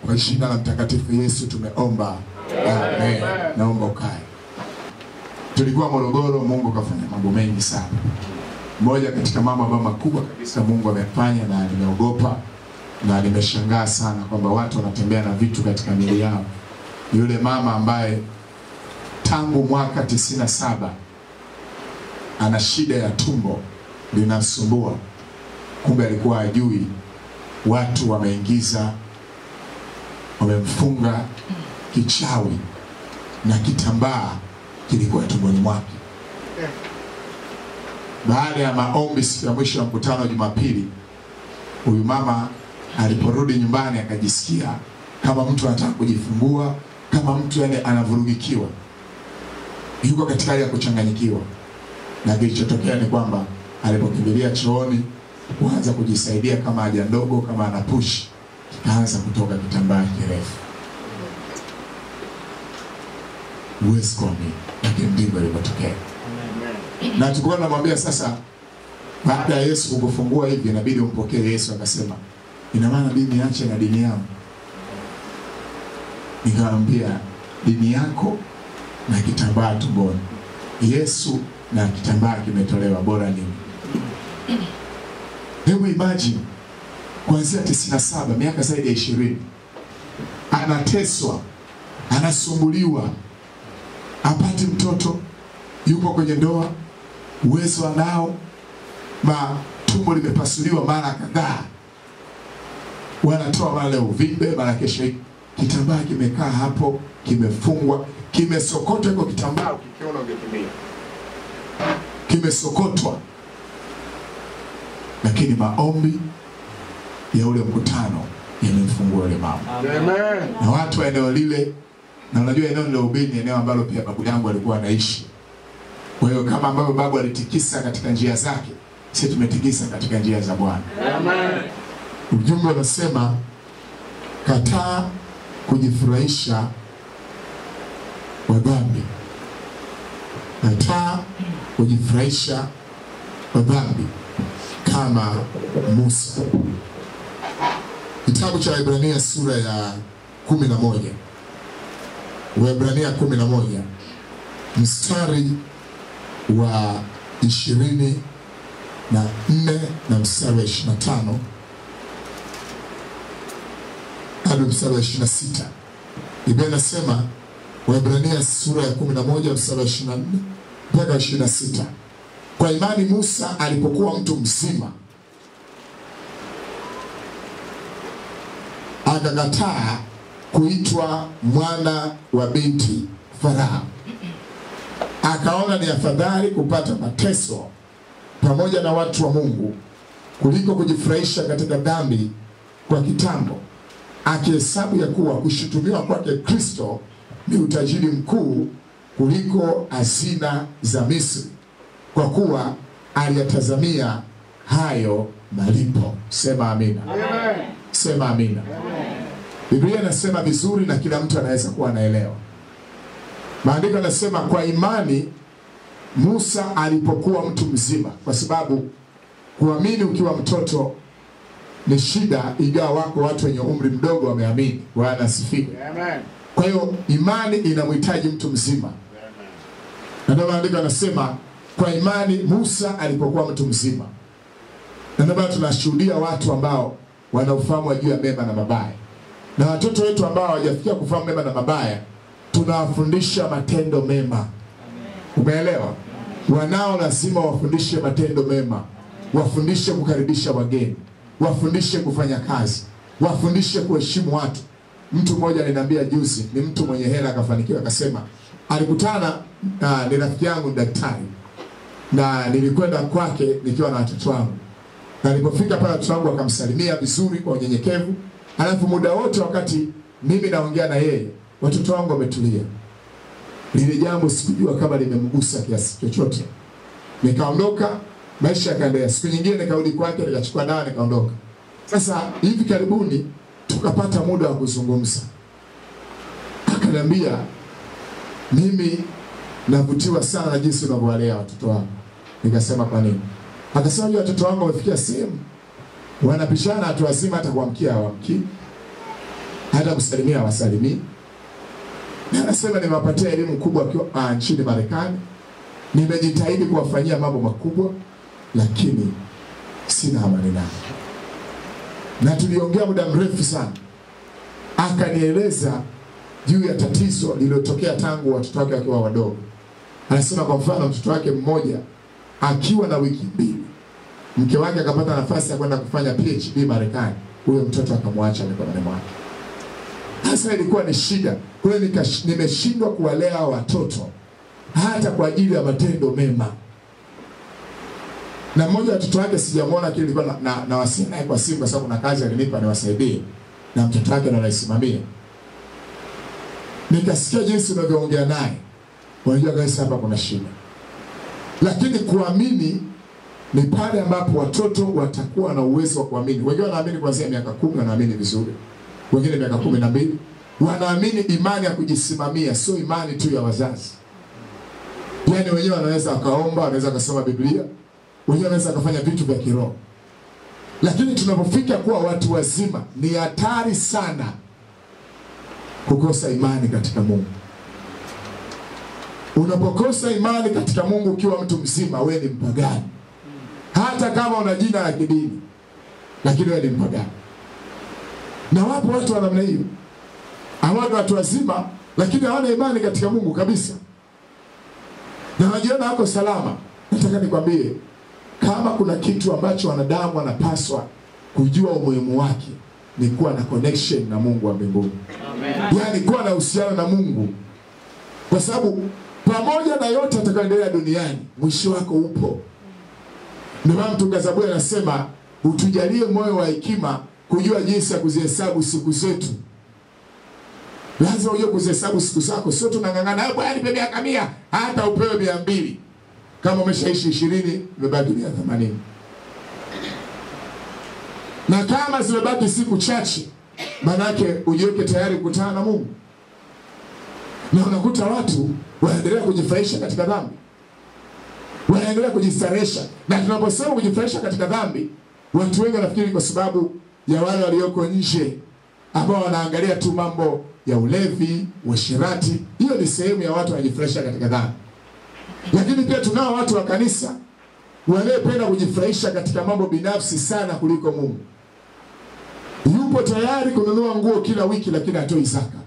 Kwa jina la mtakatifu Yesu tumeomba, amen. Naomba ukae. Tulikuwa Morogoro, Mungu kafanya mambo mengi sana. Moja katika mambo ambayo makubwa kabisa Mungu amefanya, na nimeogopa na nimeshangaa sana kwamba watu wanatembea na vitu katika miili yao. Yule mama ambaye tangu mwaka tisini na saba ana shida ya tumbo linamsumbua, kumbe alikuwa ajui. Watu wameingiza, wamemfunga kichawi na kitambaa kilikuwa tumboni mwake. Baada ya maombi siku ya mwisho ya mkutano wa Jumapili, huyu mama aliporudi nyumbani akajisikia kama mtu anataka kujifungua, kama mtu yani anavurugikiwa, yuko katika hali ya kuchanganyikiwa, na kilichotokea ni kwamba alipokimbilia chooni kuanza kujisaidia kama haja ndogo, kama ana push, kikaanza kutoka kitambaa kirefu. Huwezi kuamini, lakini ndivyo ilivyotokea. Na tulikuwa tunamwambia sasa, baada ya Yesu kukufungua hivi, inabidi umpokee Yesu. Akasema, ina maana mimi niache na dini yangu? Nikamwambia, dini yako na kitambaa tumboni, Yesu na kitambaa kimetolewa, bora nini? Hebu imagine kuanzia 97 miaka zaidi ya ishirini anateswa, anasumbuliwa, apati mtoto, yupo kwenye ndoa, uwezo anao, ma tumbo limepasuliwa mara kadhaa, wanatoa mara leo uvimbe, mara kesho hiki. Kitambaa kimekaa hapo, kimefungwa, kimesokotwa. Iko kitambaa ukikiona ungekimbia, kimesokotwa lakini maombi ya ule mkutano yamemfungua yule mama na watu wa eneo lile. Na unajua eneo la Ubini ni eneo ambalo pia babu yangu alikuwa anaishi. Kwa hiyo kama ambavyo babu alitikisa katika njia zake, sisi tumetikisa katika njia za Bwana. Ujumbe unasema kataa kujifurahisha kwa dhambi, kataa kujifurahisha kwa dhambi kama Musa. Kitabu cha Waebrania sura ya kumi na moja Waebrania kumi na moja mstari wa ishirini na nne na mstari wa ishirini na tano hadi mstari wa ishirini na sita Biblia inasema Waebrania sura ya kumi na moja mstari wa ishirini na nne mpaka ishirini na sita kwa imani Musa alipokuwa mtu mzima akakataa kuitwa mwana wa binti Farao, akaona ni afadhali kupata mateso pamoja na watu wa Mungu kuliko kujifurahisha katika dhambi kwa kitambo, akihesabu ya kuwa kushutumiwa kwake Kristo ni utajiri mkuu kuliko hazina za Misri kwa kuwa aliyatazamia hayo malipo. Sema amina. Amen. Sema amina. Biblia inasema vizuri na kila mtu anaweza kuwa anaelewa. Maandiko yanasema kwa imani Musa alipokuwa mtu mzima, kwa sababu kuamini ukiwa mtoto ni shida, ingawa wako watu wenye umri mdogo wameamini. Bwana asifiwe. Amen. Kwa hiyo imani inamhitaji mtu mzima, na ndio maandiko yanasema kwa imani Musa alipokuwa mtu mzima, na ndio maana tunashuhudia watu ambao wana ufahamu wa juu ya mema na mabaya, na watoto wetu ambao hawajafikia kufahamu mema na mabaya tunawafundisha matendo mema. Umeelewa? Wanao lazima wafundishe matendo mema, wafundishe kukaribisha wageni, wafundishe kufanya kazi, wafundishe kuheshimu watu. Mtu mmoja aliniambia juzi, ni mtu mwenye hela akafanikiwa, akasema alikutana na ni rafiki yangu, ni daktari, na nilikwenda kwake nikiwa na watoto wangu, na nilipofika pale watoto wangu wakamsalimia vizuri kwa unyenyekevu, alafu muda wote wakati mimi naongea na yeye, watoto wangu wametulia. Lile jambo sikujua kama limemgusa kiasi chochote. Nikaondoka, maisha yakaendelea. Siku nyingine nikarudi kwake, nikachukua dawa, nikaondoka. Sasa hivi karibuni tukapata muda wa kuzungumza, akaniambia mimi navutiwa sana na jinsi unavyowalea watoto wangu. Nikasema kwa nini? Akasema "Unajua watoto wangu wamefikia sehemu wanapishana watu wazima, hata kuamkia hawamkii, hata kusalimia hawasalimii. Na anasema nimewapatia elimu kubwa akiwa ah, nchini Marekani, nimejitahidi kuwafanyia mambo makubwa, lakini sina amani nao. Na tuliongea muda mrefu sana, akanieleza juu ya tatizo lililotokea tangu watoto wake wakiwa wadogo. Anasema kwa mfano, mtoto wake mmoja akiwa na wiki mbili, mke wake akapata nafasi ya kwenda kufanya PhD Marekani, huyo mtoto akamwacha mikononi mwake. Sasa ilikuwa ni shida. Kwa hiyo nikash- nimeshindwa kuwalea hao watoto hata kwa ajili ya matendo mema. Na mmoja wa watoto wake sijamwona, lakini nilikuwa na, na, nawasiliana naye kwa simu, kwa sababu kuna kazi alinipa niwasaidie, na mtoto wake ndo anaisimamia. Nikasikia jinsi unavyoongea naye, unajua kabisa hapa kuna shida. Lakini kuamini ni pale ambapo watoto watakuwa na uwezo wa kuamini. Wengine wanaamini kuanzia miaka kumi, wanaamini vizuri, wengine miaka kumi na mbili wanaamini imani ya kujisimamia, sio imani tu ya wazazi. Yaani wenyewe wanaweza wakaomba, wanaweza wakasoma Biblia, wenyewe wanaweza wakafanya vitu vya kiroho, lakini tunapofika kuwa watu wazima, ni hatari sana kukosa imani katika Mungu. Unapokosa imani katika Mungu ukiwa mtu mzima, wewe ni mpagani, hata kama una jina la kidini, lakini wewe ni mpagani. Na wapo watu wa namna hiyo ambao ni watu wazima, lakini hawana imani katika Mungu kabisa, na wanajiona wako salama. Nataka nikwambie, kama kuna kitu ambacho wanadamu wanapaswa kujua umuhimu wake ni kuwa na connection na Mungu wa mbinguni, yaani kuwa na uhusiano na Mungu, kwa sababu pamoja na yote atakayoendelea duniani, mwisho wako upo. Ndio maana mtunga Zaburi anasema utujalie moyo wa hekima kujua jinsi ya kuzihesabu siku zetu. Lazima ujue kuzihesabu siku zako, sio tunang'ang'ana "Eh, bwana nipe miaka mia, hata upewe mia mbili kama umeshaishi ishirini, imebaki mia themanini na kama zimebaki siku chache, manake ujiweke tayari kukutana na Mungu. Na unakuta watu wanaendelea kujifurahisha katika dhambi, wanaendelea kujistarehesha. Na tunaposema kujifurahisha katika dhambi, watu wengi wanafikiri kwa sababu ya wale walioko nje ambao wanaangalia tu mambo ya ulevi, uasherati. Hiyo ni sehemu ya watu wanajifurahisha katika dhambi, lakini pia tunao watu wa kanisa wanaopenda kujifurahisha katika mambo binafsi sana kuliko Mungu. Yupo tayari kununua nguo kila wiki, lakini hatoi zaka.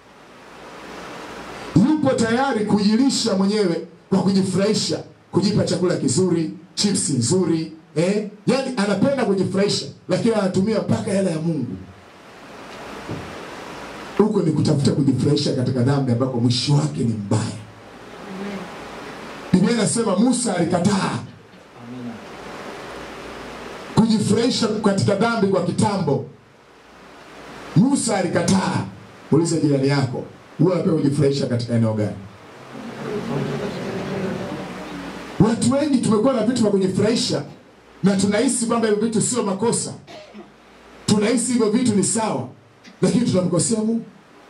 Yupo tayari kujilisha mwenyewe kwa kujifurahisha, kujipa chakula kizuri, chipsi nzuri eh? Yaani anapenda kujifurahisha, lakini anatumia mpaka hela ya Mungu. Huko ni kutafuta kujifurahisha katika dhambi ambako mwisho wake ni mbaya. Biblia inasema Musa alikataa kujifurahisha katika dhambi kwa kitambo. Musa alikataa. Uliza jirani yako, huwa unapenda kujifurahisha katika eneo gani? Watu wengi tumekuwa na vitu vya kujifurahisha na tunahisi kwamba hivyo vitu sio makosa, tunahisi hivyo vitu ni sawa, lakini tunamkosea Mungu.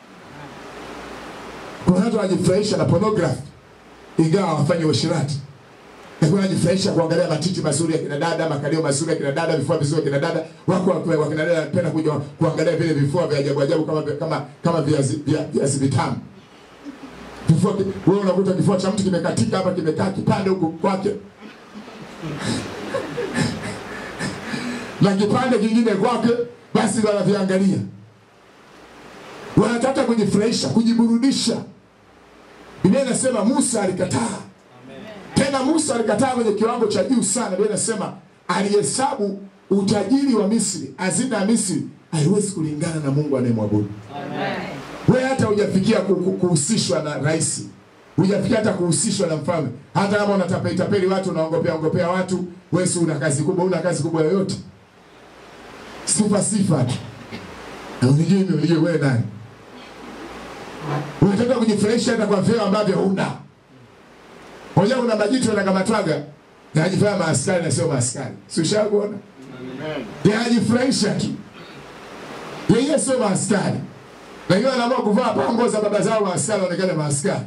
Kuna watu wanajifurahisha na pornography ingawa hawafanyi uasherati lakini wanajifurahisha kuangalia matiti mazuri ya kina dada, makalio mazuri ya kina dada, vifua vizuri ya kina dada. Wako wa- wa kina dada wanapenda kuja kuangalia vile vifua vya ajabu ajabu kama kama kama viazi vya- viazi vitamu. Kifua ki- wewe unakuta kifua cha mtu kimekatika hapa, kimekaa kipande huku kwake na kipande kingine kwake, basi wanaviangalia, wanataka kujifurahisha, kujiburudisha. Biblia inasema Musa alikataa tena Musa alikataa kwenye kiwango cha juu sana. Biblia inasema alihesabu utajiri wa Misri, hazina ya Misri haiwezi kulingana na Mungu anayemwabudu. Wewe hata hujafikia ku- ku- kuhusishwa na rais, hujafikia hata kuhusishwa na mfalme. Hata kama unatapeli tapeli watu, unaongopea ongopea watu, wewe si una kazi kubwa, una kazi kubwa yoyote, sifa sifa tu. Na unijui mimi, unijui wewe nani? Unataka kujifurahisha hata kwa vyeo ambavyo huna. Moja kuna majitu yanakamatwaga yanajifanya maaskari na sio maaskari. Si ushakuona? Yanajifurahisha tu. Yeye sio maaskari. Lakini wanaamua kuvaa pango za baba zao maaskari waonekane maaskari.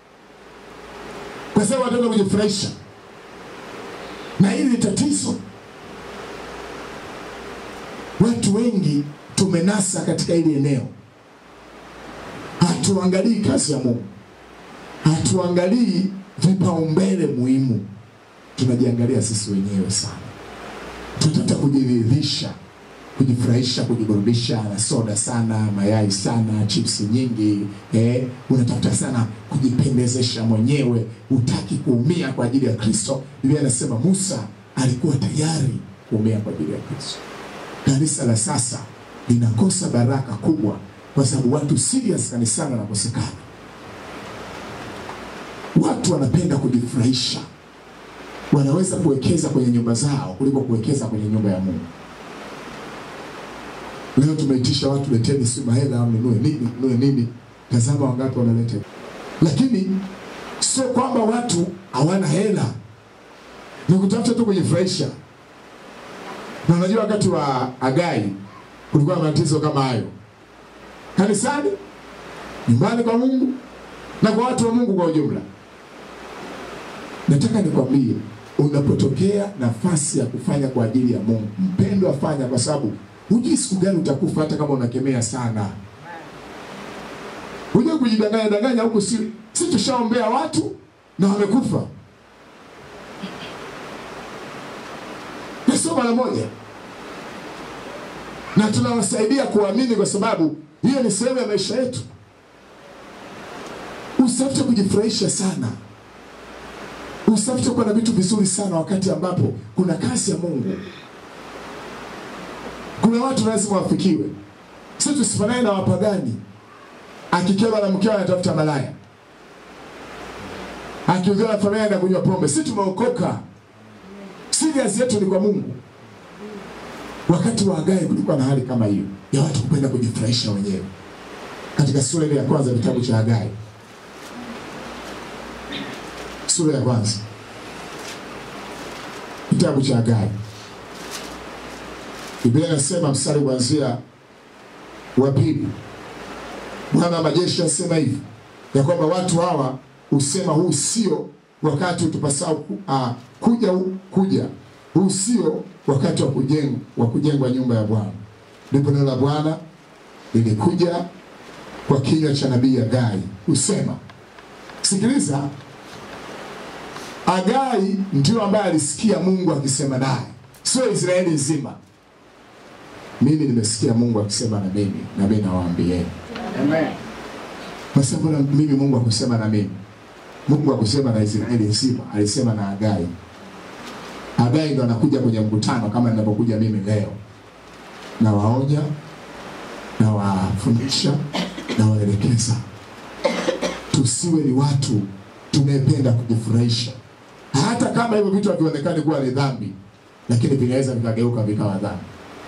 Kwa sababu wanataka kujifurahisha. Na hili ni tatizo. Watu wengi tumenasa katika hili eneo. hatuangalii kazi ya Mungu, hatuangalii vipaumbele muhimu, tunajiangalia sisi wenyewe sana. Tunatafuta kujiridhisha, kujifurahisha, kujiburudisha na soda sana, mayai sana, chipsi nyingi eh, unatafuta sana kujipendezesha mwenyewe, utaki kuumia kwa ajili ya Kristo. Biblia inasema Musa alikuwa tayari kuumia kwa ajili ya Kristo. Kanisa la sasa linakosa baraka kubwa kwa sababu watu serious kanisani wanakosekana. Watu wanapenda kujifurahisha, wanaweza kuwekeza kwenye nyumba zao kuliko kuwekeza kwenye nyumba ya Mungu. Leo tumeitisha watu, leteni si mahela au nunue nini nunue nini. Tazama wangapi wanaleta, lakini sio kwamba watu hawana hela, ni kutafuta tu kujifurahisha. Na unajua wakati wa Hagai kulikuwa na matatizo kama hayo kanisani, nyumbani kwa Mungu na kwa watu wa Mungu kwa ujumla. Nataka nikwambie, unapotokea nafasi ya kufanya kwa ajili ya Mungu, mpendwa, fanya, kwa sababu hujui siku gani utakufa, hata kama unakemea sana. Hujui kujidanganya danganya huku, si, si tushaombea watu na wamekufa, na sio mara moja, na tunawasaidia kuamini, kwa sababu hiyo ni sehemu ya maisha yetu. Usitafute kujifurahisha sana, usitafute kuwa na vitu vizuri sana, wakati ambapo kuna kazi ya Mungu. Kuna watu lazima wafikiwe. Si tusifanane na wapagani, akikewa na mkewe anatafuta malaya, akiongea na familia na kunywa pombe. Si tumeokoka, serious yetu ni kwa Mungu. Wakati wa Hagai kulikuwa na hali kama hiyo ya watu kupenda kujifurahisha wenyewe. Katika sura ile ya kwanza kitabu cha Hagai, sura ya kwanza kitabu cha Hagai, Biblia inasema mstari kuanzia wa pili, Bwana wa majeshi asema hivi ya kwamba watu hawa husema huu sio wakati utupasao ku, uh, kuja kuja huu sio wakati wa kujengwa wa kujengwa nyumba ya Bwana. Ndipo neno la Bwana lilikuja kwa kinywa cha nabii Hagai husema, sikiliza. Hagai ndio ambaye alisikia Mungu akisema naye, sio Israeli nzima. Mimi nimesikia Mungu akisema na mimi, na mimi nawaambieni, Amen. kwa sababu na mimi Mungu akusema na mimi. Mungu akusema na Israeli nzima, alisema na Hagai. Hagai ndo anakuja kwenye mkutano kama ninapokuja mimi leo, nawaonya, nawafundisha, nawaelekeza. Tusiwe ni watu tunayependa kujifurahisha, hata kama hivyo vitu havionekani kuwa ni dhambi, lakini vinaweza vikageuka vikawa dhambi.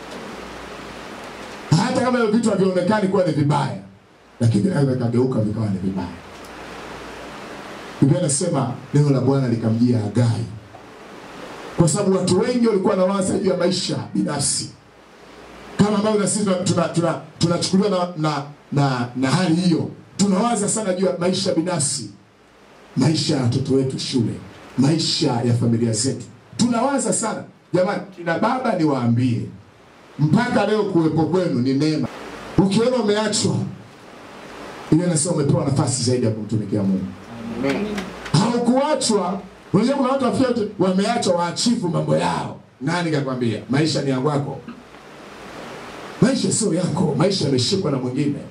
Hata kama hivyo vitu havionekani kuwa ni vibaya, lakini vinaweza vikageuka vikawa ni vibaya. Biblia inasema neno la Bwana likamjia Hagai kwa sababu watu wengi walikuwa wanawaza juu ya maisha binafsi kama ambavyo na sisi tunachukuliwa tuna, tuna, tuna na, na, na, na hali hiyo. Tunawaza sana juu ya maisha binafsi, maisha ya watoto wetu shule, maisha ya familia zetu, tunawaza sana jamani. Na baba, niwaambie, mpaka leo kuwepo kwenu ni neema. Ukiona umeachwa, ile nasema umepewa nafasi zaidi ya kumtumikia Mungu. Amen. Haukuachwa. Unajua kuna watu wafiate wameachwa waachivu mambo yao. Nani kakwambia? Maisha ni ya kwako. Maisha sio yako, maisha yameshikwa na mwingine.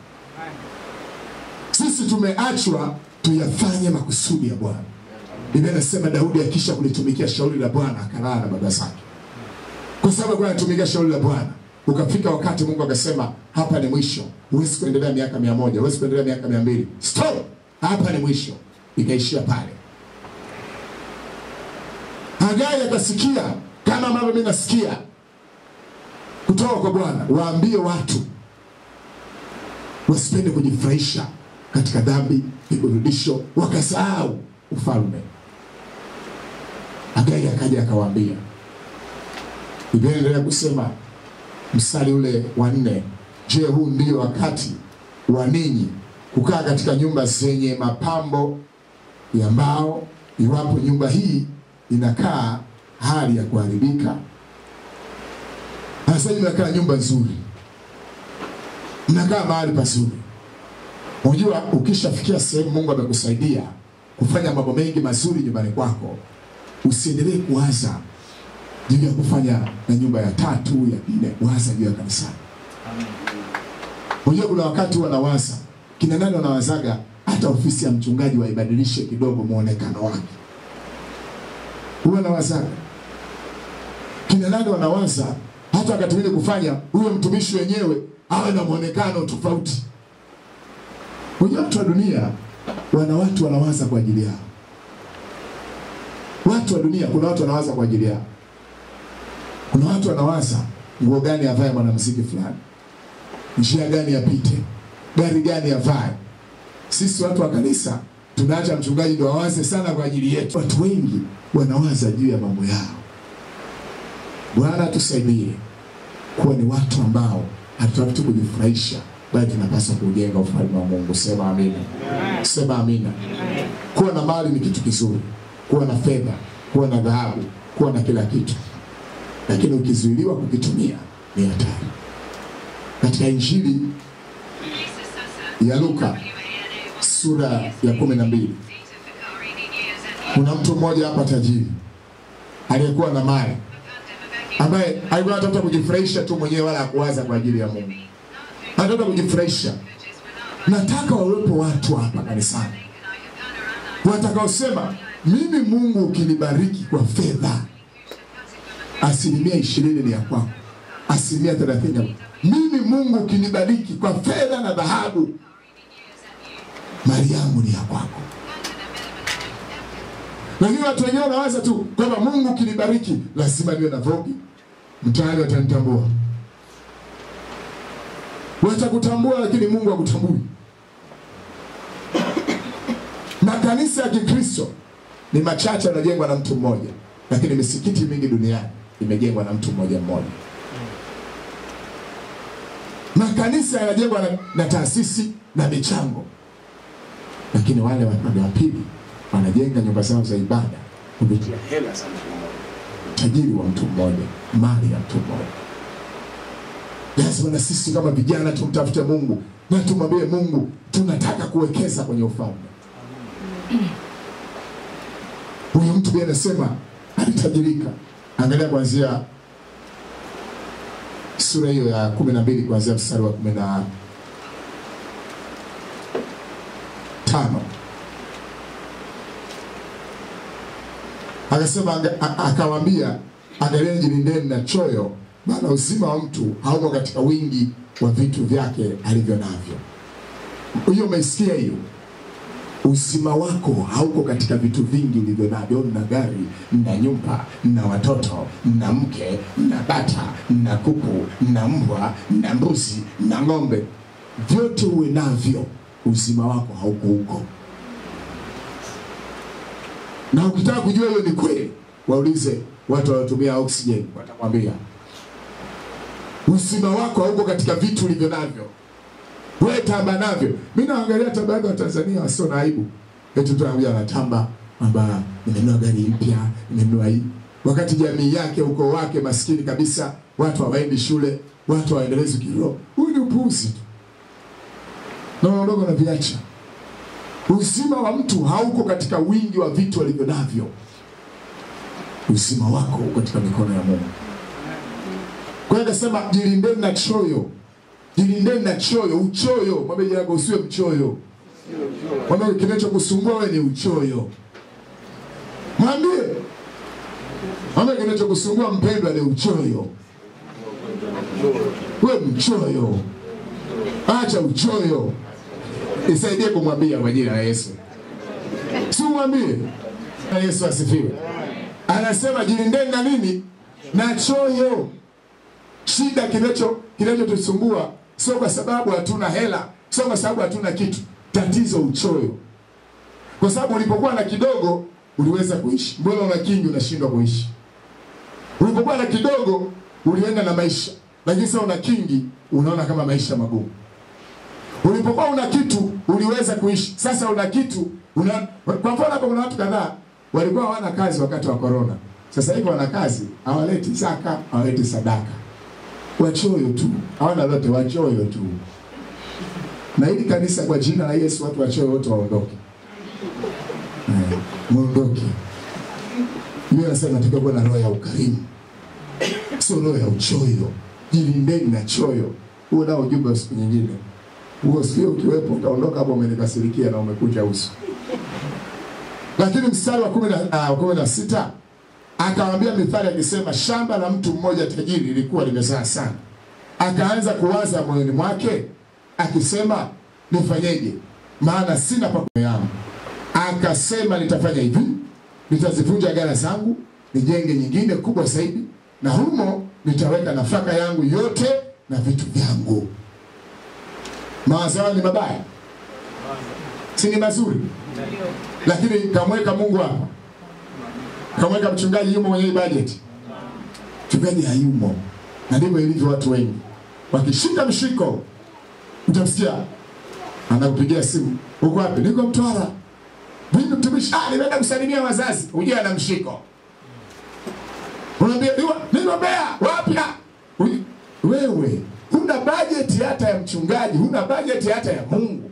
Sisi tumeachwa tuyafanye makusudi ya Bwana. Biblia inasema Daudi akisha kulitumikia shauri la Bwana akalala na baba zake, kwa sababu alikuwa anatumikia shauri la Bwana. Ukafika wakati Mungu akasema, hapa ni mwisho, huwezi kuendelea miaka mia moja, huwezi kuendelea miaka mia mbili, stop, hapa ni mwisho. Ikaishia pale. Hagai akasikia kama ambavyo mimi nasikia kutoka kwa Bwana, waambie watu wasipende kujifurahisha katika dhambi, viburudisho, wakasahau ufalme. Hagai akaja akawaambia, Biblia inaendelea kusema mstari ule wa nne, je, huu ndio wakati wa ninyi kukaa katika nyumba zenye mapambo ya mbao, iwapo nyumba hii inakaa hali ya kuharibika? Sasa hivi mnakaa nyumba nzuri, mnakaa mahali pazuri, Unajua, ukishafikia sehemu Mungu amekusaidia kufanya mambo mengi mazuri nyumbani kwako, usiendelee kuwaza juu ya kufanya na nyumba ya tatu ya nne, waza juu ya kanisani. Unajua, kuna wakati wanawaza kina nani wanawazaga hata ofisi ya mchungaji waibadilishe kidogo muonekano wake, huwa wanawazaga kina nani wanawaza hata wakati mwingine kufanya huyo mtumishi wenyewe awe na muonekano tofauti. Unajua watu wa dunia wana watu wanawaza kwa ajili yao. Watu wa dunia kuna watu wanawaza kwa ajili yao. Kuna watu wanawaza nguo gani avae mwanamuziki fulani, njia gani apite, gari gani avae. Sisi watu wa kanisa tunaacha mchungaji ndio awaze sana kwa ajili yetu. Watu wengi wanawaza juu ya mambo yao. Bwana tusaidie kuwa ni watu ambao hatutafuti kujifurahisha, bali tunapaswa kujenga ufalme wa Mungu. Sema amina, sema amina. Kuwa na mali ni kitu kizuri, kuwa na fedha, kuwa na dhahabu, kuwa na kila kitu, lakini ukizuiliwa kukitumia ni hatari. Katika Injili ya Luka sura ya kumi na mbili kuna mtu mmoja hapa tajiri aliyekuwa na mali ambaye alikuwa anatafuta kujifurahisha tu mwenyewe wala hakuwaza kwa ajili ya Mungu. Anataka kujifurahisha. Nataka wawepo watu hapa kanisani watakaosema mimi Mungu ukinibariki kwa fedha, asilimia ishirini ni ya kwangu, asilimia thelathini mimi Mungu ukinibariki kwa fedha na dhahabu, mali yangu ni ya kwako. Lakini watu wengine wanawaza tu kwamba Mungu ukinibariki lazima niwe na vogi, mtaani watanitambua. Watakutambua, lakini Mungu hakutambui. Makanisa ya Kikristo ni machache yanajengwa na mtu mmoja, lakini misikiti mingi duniani imejengwa na mtu mmoja mmoja. Makanisa yanajengwa na, na taasisi na michango, lakini wale wapande wa pili wanajenga nyumba zao za ibada kupitia hela za mtu mmoja, tajiri wa mtu mmoja, mali ya mtu mmoja. Lazima na sisi kama vijana tumtafute Mungu na tumwambie Mungu tunataka kuwekeza kwenye ufalme. Huyu mtu pia anasema alitajirika. Angalia kuanzia sura hiyo ya kumi na mbili kuanzia mstari wa kumi na tano akasema akawaambia, angalieni, jilindeni na choyo, maana uzima wa mtu hauko katika wingi wa vitu vyake alivyo navyo. Hiyo umeisikia hiyo? Uzima wako hauko katika vitu vingi ulivyo navyo. Mna gari, mna nyumba, mna watoto, mna mke, mna bata, mna kuku, mna mbwa, mna mbuzi, mna ng'ombe, vyote uwe navyo, uzima wako hauko huko na ukitaka kujua hiyo ni kweli, waulize watu wanaotumia oxygen, watakwambia uzima wako hauko katika vitu ulivyo navyo, wewe tamba navyo. Mimi naangalia hata baadhi ya Watanzania wasio na aibu, eti tunaambia wanatamba kwamba nimenunua gari mpya, nimenunua hii, wakati jamii yake ukoo wake maskini kabisa, watu hawaendi shule, watu hawaendelezi kiroho. Huyu ni upuuzi tu, na unaondoka na viacha Uzima wa mtu hauko katika wingi wa vitu alivyo navyo. Uzima wako uko katika mikono ya Mungu. Kwa hiyo akasema jilindeni na choyo, jilindeni na choyo. Uchoyo, mwambie jirani yako usiwe mchoyo. Mwambie kinachokusumbua wewe ni uchoyo. Mwambie, mwambie kinachokusumbua mpendwa ni uchoyo. Wewe mchoyo, acha uchoyo isaidie kumwambia kwa jina la Yesu, si umwambie. Yesu asifiwe. Anasema jilindeni na nini? Na choyo. Shida kinacho kinachotusumbua sio kwa sababu hatuna hela, sio kwa sababu hatuna kitu. Tatizo uchoyo, kwa sababu ulipokuwa na kidogo uliweza kuishi. Mbona una kingi unashindwa kuishi? Ulipokuwa na kidogo ulienda na maisha, lakini sasa una kingi, unaona kama maisha magumu. Ulipokuwa una kitu uliweza kuishi, sasa una kitu una... Kwa mfano hapa kuna watu kadhaa walikuwa hawana kazi wakati wa corona, sasa hivi wana kazi, hawaleti zaka, hawaleti sadaka, wachoyo tu, hawana lote, wachoyo tu. na hili kanisa kwa jina la Yesu watu wachoyo wote waondoke. Eh, muondoke. Biblia inasema natakiwa kuwa na roho ya ukarimu, sio roho ya uchoyo. Jilindeni na choyo. Huo nao ujumbe wa siku nyingine. Huo sio ukiwepo ukaondoka hapo umenikasirikia na umekuja uso. Lakini mstari wa kumi na uh, kumi na sita akawaambia mithali akisema, shamba la mtu mmoja tajiri lilikuwa limezaa sana, akaanza kuwaza moyoni mwake akisema, nifanyeje? Maana sina pa yangu. Akasema, nitafanya hivi, nitazivunja ghala zangu, nijenge nyingine kubwa zaidi, na humo nitaweka nafaka yangu yote na vitu vyangu. Mawazo yao ni mabaya, si ni mazuri? Lakini kamweka Mungu hapa, kamweka mchungaji yumo kwenye hii bajeti. Mchungaji hayumo, na ndivyo ilivyo watu wengi. Wakishika mshiko, utamsikia anakupigia simu, uko wapi? Niko Mtwara. Vipi mtumishi? Ah, nimeenda kusalimia wazazi. Ujia na mshiko, unaambia niko Mbeya. Wapi? Ah, uy- wewe huna bajeti hata ya mchungaji, huna bajeti hata ya Mungu.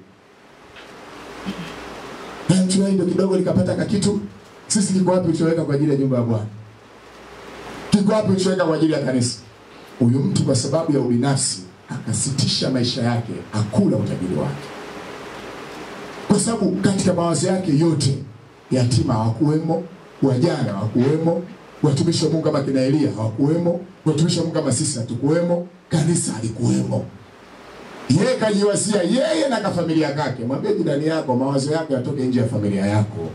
Na mchungaji ndio kidogo likapata kakitu. Sisi kiko wapi ulichoweka kwa ajili ya nyumba ya Bwana? Kiko wapi ulichoweka kwa ajili ya kanisa? Huyu mtu kwa sababu ya ubinafsi akasitisha maisha yake, akula utajiri wake, kwa sababu katika mawazo yake yote yatima hawakuwemo, wajana hawakuwemo, watumishi wa Mungu kama kina Elia hawakuwemo, watumishi wa Mungu kama sisi hatukuwemo, kanisa halikuwemo. Yeye kajiwazia yeye na kafamilia kake. Mwambie jirani yako mawazo yako yatoke nje ya familia yako.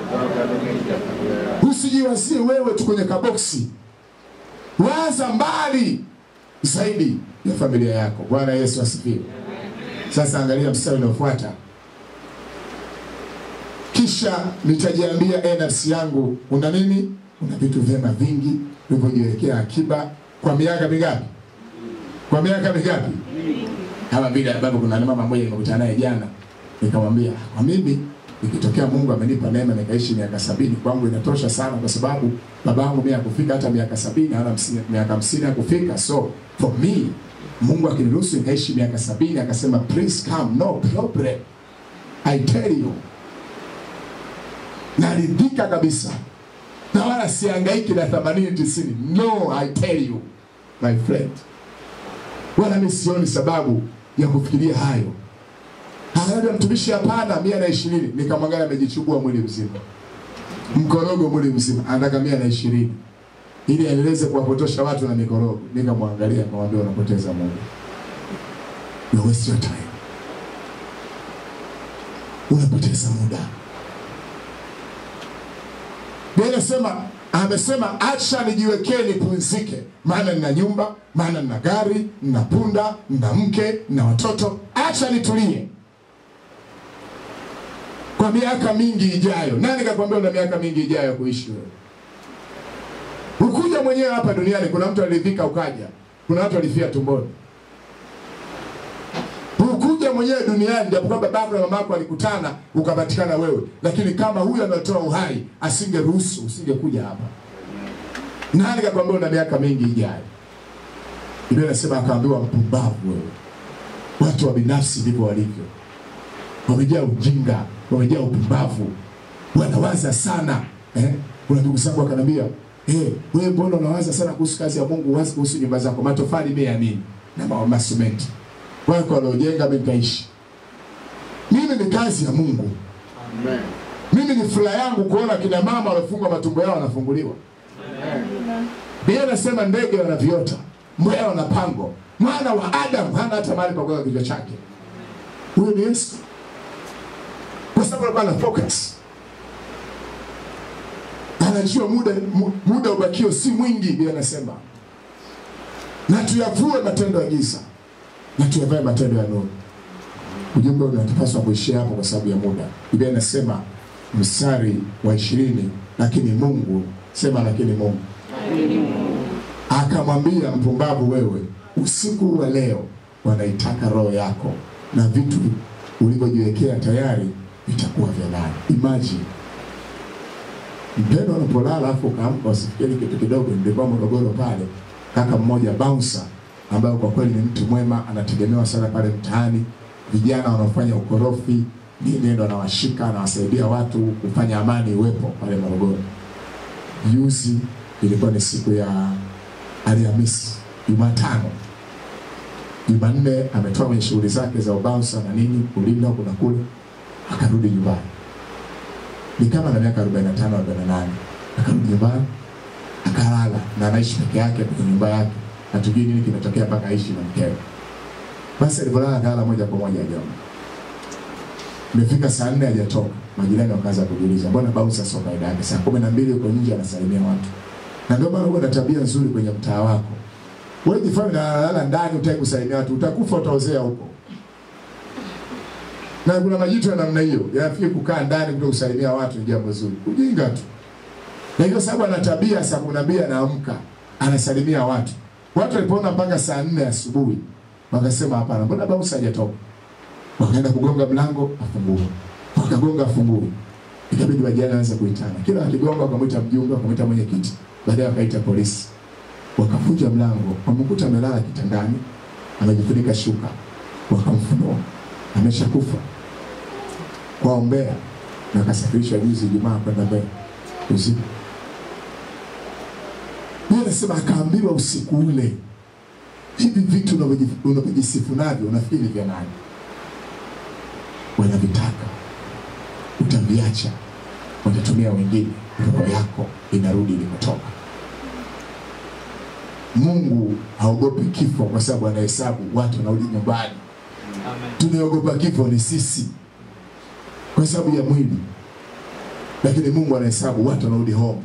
Usijiwazie wewe tu kwenye kaboksi, waza mbali zaidi ya familia yako. Bwana Yesu asifiwe. Sasa angalia mstari unaofuata. Kisha nitajiambia, e nafsi yangu, una nini? Una vitu vyema vingi ulivyojiwekea akiba. Kwa miaka mingapi? Kwa miaka mingapi? Kama vile ambavyo kuna mama mmoja nimekutana naye jana, nikamwambia kwa mimi ikitokea Mungu amenipa neema nikaishi miaka sabini kwangu inatosha sana, kwa sababu babangu mimi hakufika hata miaka sabini hata hamsini- miaka hamsini hakufika. So for me Mungu akiniruhusu nikaishi miaka sabini, akasema please come, no problem, I tell you, naridhika kabisa na wala sihangaiki na themanini tisini. No, I tell you my friend, wala mimi sioni sababu ya kufikiria hayo. Anaambia mtumishi, hapana, mia na ishirini. Nikamwangalia amejichubua mwili mzima, mkorogo mwili mzima, anataka mia na ishirini ili aendeleze kuwapotosha watu na mikorogo. Nikamwangalia nikamwambia, unapoteza muda, you waste your time, unapoteza muda. Biblia inasema amesema acha nijiwekee nipumzike, maana nina nyumba, maana nina gari, nina punda, nina mke, nina watoto, acha nitulie kwa miaka mingi ijayo. Nani kakwambia una miaka mingi ijayo kuishi wewe? Ukuja mwenyewe hapa duniani, kuna mtu alidhika ukaja, kuna watu walifia tumboni. Ukuja mwenyewe duniani, japo kwamba babako na mamako walikutana ukapatikana wewe, lakini kama huyu anatoa uhai asingeruhusu, usingekuja hapa. Nani kakwambia una miaka mingi ijayo? Biblia inasema akaambiwa, mpumbavu wewe. Watu wa binafsi ndivyo walivyo, wamejaa ujinga, wamejaa upumbavu, wanawaza sana eh? Kuna ndugu zangu wakanambia eh, wewe mbona unawaza sana kuhusu kazi ya Mungu, wazi kuhusu nyumba zako, matofali bei ya nini na ma- masimenti wako waliojenga, mimi nikaishi. Mimi ni kazi ya Mungu. Amen. Mimi ni furaha yangu kuona kina mama waliofungwa matumbo yao wanafunguliwa. Biblia inasema ndege wana viota, mbweha wana pango, mwana wa Adamu hana hata mahali pa kuweka kichwa chake. Huyo ni Yesu, kwa sababu alikuwa ana focus, anajua muda mu- muda ubakio si mwingi. Biblia inasema na tuyavue matendo ya giza na tuyavae matendo ya nuru. Ujumbe unatupaswa kuishia hapo kwa sababu ya muda. Biblia inasema mstari wa ishirini, lakini Mungu sema, lakini Mungu akamwambia mpumbavu, wewe usiku wa leo wanaitaka roho yako na vitu ulivyojiwekea tayari vitakuwa vya nani? Imagine mpendo unapolala alafu ukaamka usifikiri kitu kidogo. Nilikuwa Morogoro pale, kaka mmoja bouncer ambaye kwa kweli ni mtu mwema, anategemewa sana pale mtaani, vijana wanaofanya ukorofi nini, ndo anawashika anawasaidia watu kufanya amani iwepo pale Morogoro. Juzi ilikuwa ni siku ya Alhamisi, Jumatano, Jumanne ametoka kwenye shughuli zake za ubaunsa na nini, kulinda huku na kule, akarudi nyumbani. Ni kama na miaka 45 48, akarudi nyumbani akalala, na anaishi peke yake kwenye nyumba yake, hatujui nini kimetokea mpaka aishi na mkewe. Basi alipolala akalala moja kwa moja ajaona. Imefika saa nne hajatoka, majirani wakaanza kujiuliza, mbona bouncer sio kaida yake? Saa kumi na mbili uko nje anasalimia watu, na ndio maana uko na tabia nzuri kwenye mtaa wako. Wewe jifanye unalala ndani, utaki kusalimia watu, utakufa utaozea huko. Na kuna majitu ya namna hiyo, yanafikiri kukaa ndani kuto kusalimia watu ni jambo zuri, ujinga tu. Na hiyo sababu ana tabia, saa kumi na mbili anaamka anasalimia watu. Watu walipoona mpaka saa nne asubuhi wakasema, hapana, mbona bouncer hajatoka? Wakaenda kugonga mlango, afungue. Wakagonga, afungue. Ikabidi wajana anza kuitana, kila akigonga wakamwita mjumbe, wakamwita mwenyekiti, baadaye wakaita polisi wakavunja mlango, wamekuta amelala kitandani, amejifunika shuka, wakamfunua ameshakufa kwao Mbeya, na akasafirishwa juzi Ijumaa kwenda Mbeya usiku. Yeye anasema akaambiwa usiku ule, hivi vitu unavyoji- unavyojisifu navyo unafikiri vya nani? Wanavitaka, utaviacha, watatumia wengine, roho yako inarudi ilikotoka. Mungu haogopi kifo kwa sababu anahesabu watu wanarudi nyumbani. Tunaogopa kifo ni sisi kwa sababu ya mwili, lakini Mungu anahesabu watu wanarudi home.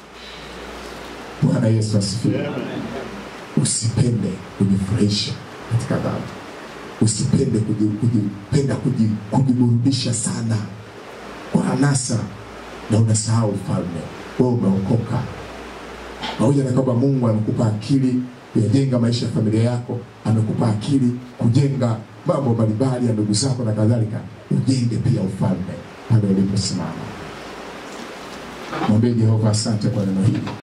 Bwana Yesu asifiwe. Usipende kujifurahisha katika dhambi, usipende kuji- kujipenda kuji- kujiburudisha sana kwa anasa na unasahau ufalme. Wewe umeokoka pamoja na kwamba Mungu amekupa akili kuyajenga maisha ya familia yako, amekupa akili kujenga mambo mbalimbali ya ndugu zako na kadhalika, ujenge pia ufalme pale uliposimama. Mwambie Jehova, asante kwa neno hili.